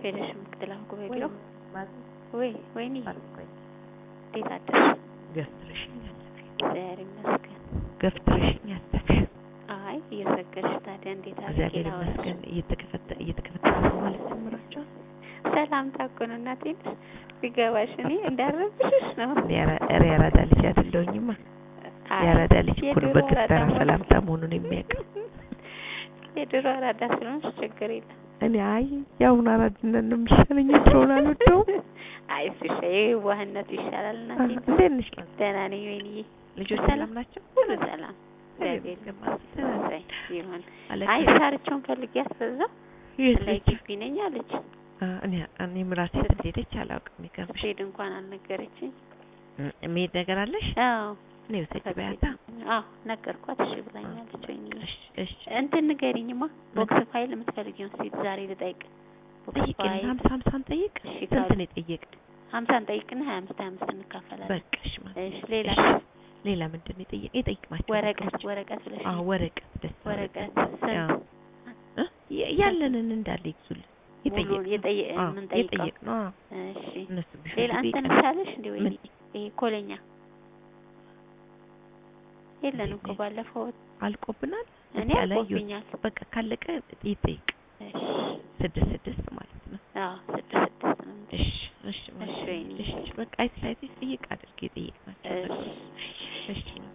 ሄደሽ ምክትል አፈ ጉባኤ ቢሮ ማለት ወይ ወይኔ አልቆይ እንዴት አደርሽ? ገፍትረሽኛል እግዚአብሔር ይመስገን። ገፍትረሽኛል አይ እየሰገድሽ ታዲያ እንዴት አድርጌ እግዚአብሔር ላወራሽ? ይመስገን እየተከፈተ እየተከፈተ ማለት ጀምራችኋል ሰላምታ እኮ ነው እናቴ ቢገባሽ እኔ እንዳረብሽሽ ነው። ኧረ ያራዳ ልጅ አይደለሁኝማ አይ ያራዳ ልጅ እኮ ነው የድሮ በግፍተራ አራዳ መሆን- ሰላምታ መሆኑን የሚያውቀው የድሮ አራዳ ስለሆንሽ ችግር የለም። እኔ አይ የአሁኑ አራድነት ነው የሚሻለኝ ድሮውን አልወደውም አይ እሱ ይሻ- የዋህነቱ ይሻላል እናቴ። እንዴት ነሽ ደህና ነኝ ወይንዬ፣ ልጆች ሰላም? ሰላም ናቸው ሁሉ ሰላም እግዚአብሔር ይመስገን ይመስገን። እሰይ ይሁን። አለቃ አይ ሳርቸውን ፈልጊያት በዛ የት ላይ ነች? ግቢ ነኝ አለች። አ፣ እኔ እኔም ራሴ ስትሄደች አላውቅም የሚገርምሽ ስትሄድ እንኳን አልነገረችኝ። እ፣ መሄድ ነገር አለሽ አዎ እኔ ውሰጅ በያታ አዎ ነገርኳት። እሺ ብላኛለች። ወይንዬ እሺ እሺ እንትን ንገሪኝማ ቦክስ ፋይል የምትፈልጊውን ሴት ዛሬ ልጠይቅ። ቦክስ ጠይቅ ፋይል ሀምሳ ሀምሳን ጠይቅ እሺ ስንት ካሉ ነው የጠየቅ ሀምሳን ጠይቅና ሀያ አምስት ሀያ አምስት እንካፈላለን። በቃሽ ማለት እሺ ሌላ እሺ። ሌላ ምንድን ነው የጠየቅ የጠይቅናቸው ወረቀት ነገሮች? ወረቀት ብለሽ አዎ ወረቀት ደስ ወረቀት ወረቀት አዎ ስንት እ? የ- ያለንን እንዳለ ይግዙልን ሙሉ የጠየ- አዎ፣ የምንጠይቀው የጠየቅነው አዎ። እሺ እነሱ ቢሹ ሌላ አንተ ቢቀር ምሳለሽ እንዴ ወይ ምን? ይሄ ኮለኛ የለንም እኮ እንዴት? ባለፈው አልቆብናል እኔ እስኪ አላየሁትም። አልቆብኛል። በቃ ካለቀ ይጠይቅ እሺ ስድስት ስድስት ማለት ነው አዎ ስድስት ስድስት ነው እንጂ። እሺ እሺ ማለት እሺ፣ ነው። ወይኔ። እሺ በቃ አይተሽ አይተሽ ጠይቅ አድርጌ ጠይቅናቸው እሺ እሺ